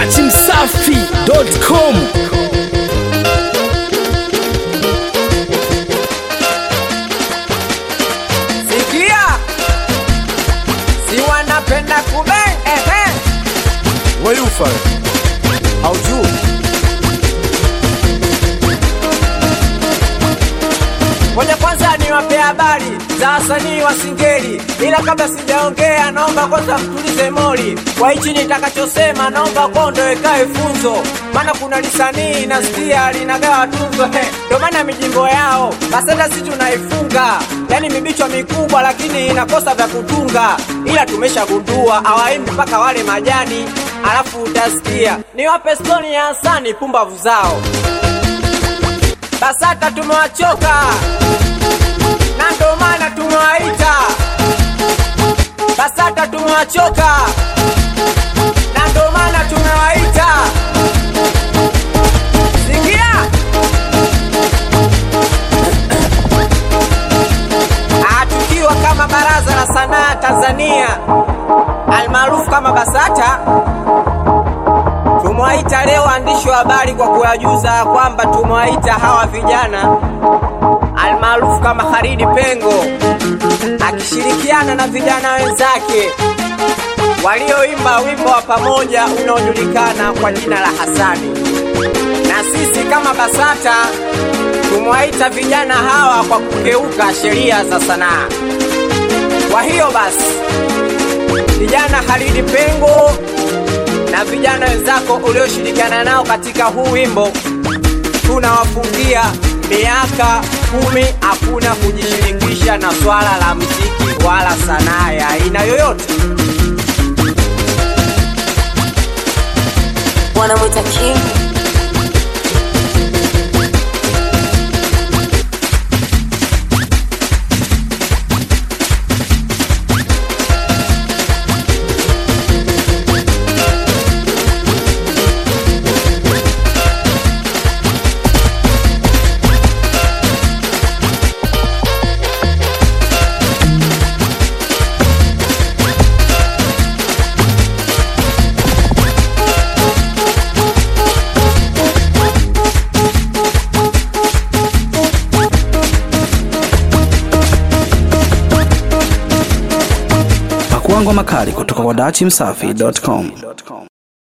dachimsafi.com Sikia, si wanapenda kube ehe, weyufa haujui Ngoja kwanza niwape habari za wasanii wa Singeli, ila kabla sijaongea, naomba kwanza mtulize moli. Kwa hichi nitakachosema, naomba kondo ikae funzo, maana kuna lisanii nasikia linagawa tunzo he, ndo maana mijimbo yao basenda si tunaifunga, yani mibichwa mikubwa, lakini inakosa vya kutunga, ila tumeshagundua hawaimbi mpaka wale majani, alafu utasikia niwape stori ya Hasani pumbavu zao BASATA tumewachoka na ndo maana tumewaita BASATA tumewachoka na ndo maana tumewaita. Sikia, Ah, tukiwa kama Baraza la Sanaa Tanzania almaarufu kama BASATA tumewaita leo waandishi wa habari kwa kuwajuza kwamba tumewaita hawa vijana almaarufu kama Haridi Pengo akishirikiana na vijana wenzake walioimba wimbo wa pamoja unaojulikana kwa jina la Hasani. Na sisi kama BASATA tumewaita vijana hawa kwa kukeuka sheria za sanaa. Kwa hiyo basi, vijana Haridi Pengo na vijana wenzako ulioshirikiana nao katika huu wimbo, tunawafungia miaka kumi hakuna kujishirikisha na swala la mziki wala sanaa ya aina yoyote. wanamwita King. pakuangwa makali kutoka kwa dachimsafi.com